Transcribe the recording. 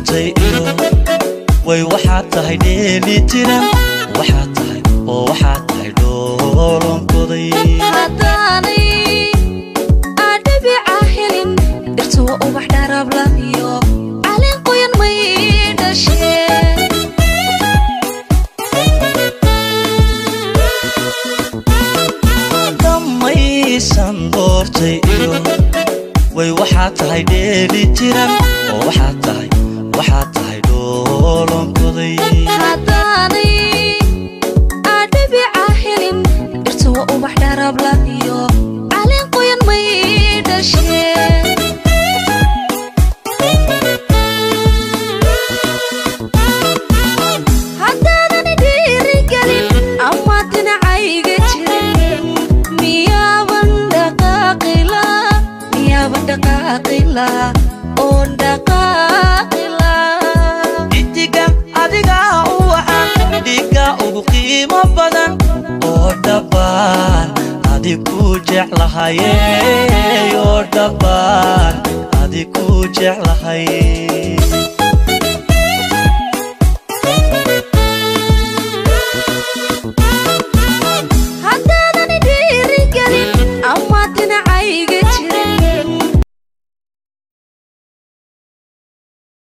doortay iyo way waxaad tahay dheeli tiran waxaad tahay oo waxaad tahay dhoolonkoday haddaanay adhabica helin dhirtuwa ubax dharabla iyo caleen qoyan may dhasheen dhammaysan doortay iyo way waxaad tahay dheeli tiran oo waxaad tahay waxaad tahay dhoolonkoday haddaanay adhabica helin dhirtuwa ubax dharabla iyo caleen qoyan may dhasheen haddaadani dhiirigelin ama dhinacayga jirin miyaaban dhaqaaqila miyaaban dhaqaaqila oon dhaqaaqila xidiga adigaa u wacan dhiga ugu qiimo badan oo dhabbaan adiku jeclahaye oo dhabbaan adiku jeclahay